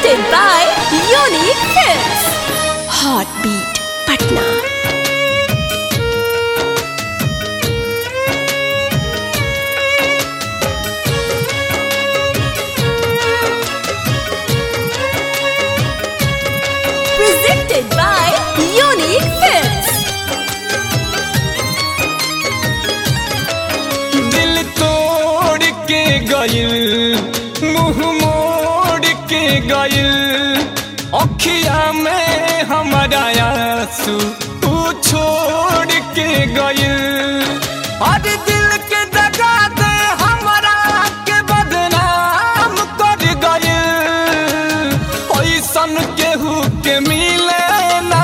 Presented by Unique Films. Heartbeat Patna. Presented by Unique Films. दिल तोड़ के गइल मुंह मोड़ के गइल अखिया में हमारा आंसू तू छोड़ के गइल अरे दिल के दगा दे हमरा के बदनाम कर गइल ऐसन केहू के मिले ना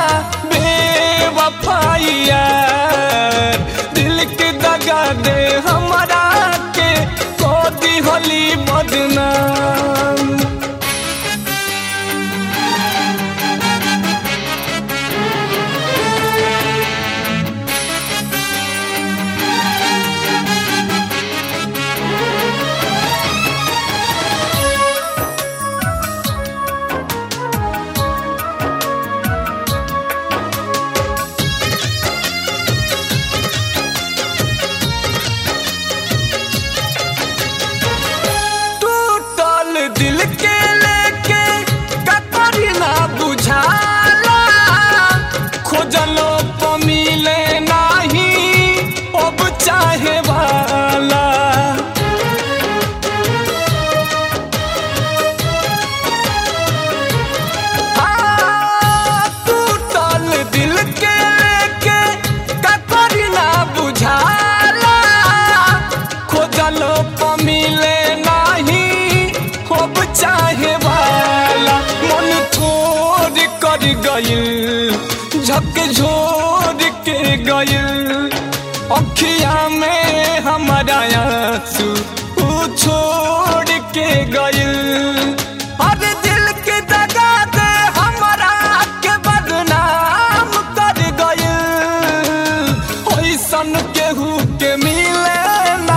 बेवफाइया दिल के दगा दे हमरा के कोदी होली बदनाम टूटल दिल के लेके कतरी ना बुझाला खोजलो तो मिले नाही अब चाहे वाला आ, टूटल दिल के लेके कतरी ना बुझाला खोजलो तो मिले नाही अब चाहे वाला मन छोड़ कर गइल झक झोर के गइल अखिया में हमारा आंसू ऊ छोड़ के गइल अरे दिल के दगा दे हमरा के बदनाम कर गइल ओइसन केहू के मिले ना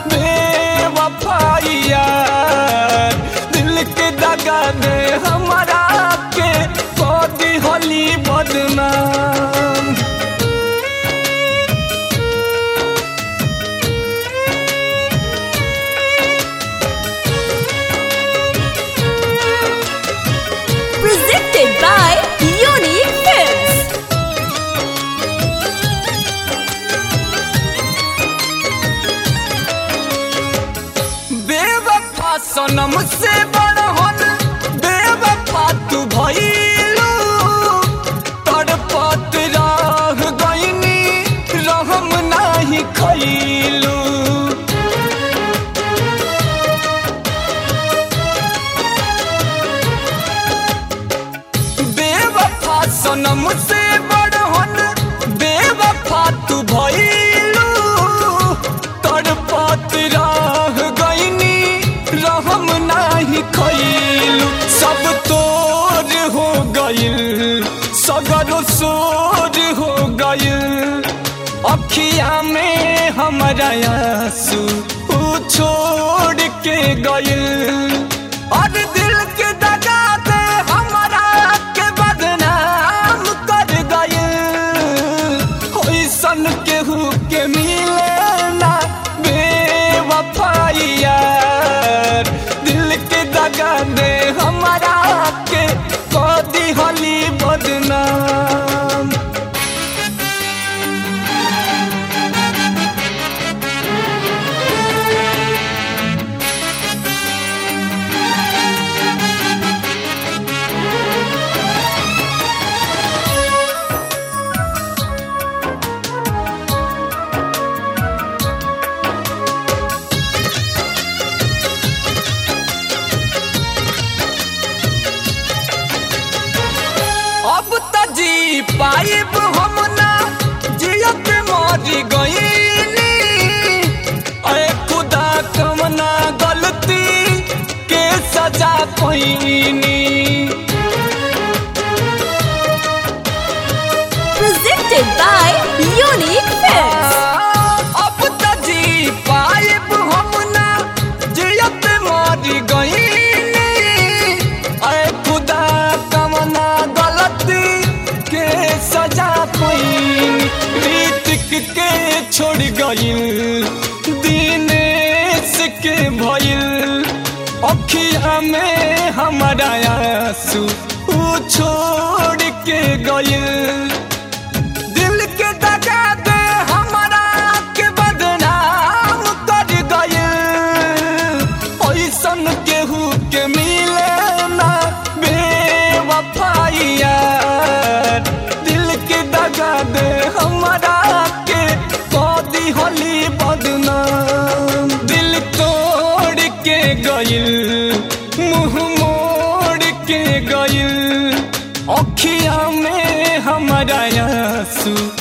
बेवफाइया दिल के दगा दे हमरा के कोदी होली बदनाम Presented by Unique Films. बेवफा सनम से बड़हन बेवफा तू भइलू तड़पत रह गइनी रहम नाही खइलू बेवफा सनम से बड़हन बेवफा तू भइलू तड़पत रह गइनी रहम नाही खइलू सब तोर हो गइल सगर सोर हो गइल अखिया में हमारा आंसू ऊ छोड़ के गइल और दिल के दगा दे हमरा के बदनाम कर गइल ओइसन केहू के मिले ना बेवफाइया दिल के दगा दे हमरा के कदी होली बदनाम अब त जी पाइब हम ना जियत मरी गईनी अरे खुदा कमना गलती के सजा पैनी Presented by Unique Films. अब त जी पाइब हम ना जियत मरी गईनी अरे छोड़ गइल दिनेश के भइल अखिया में हमारा आंसू ऊ छोड़ के गइल दिल के दगा दे हमारा के बदनाम कर गइल ऐसन केहू के मिले ना बेवफाइया दिल के दगा दे हमारा के कदी होली बदनाम दिल तोड़ के गइल मुंह मोड़ के गइल अखिया में हमारा आंसू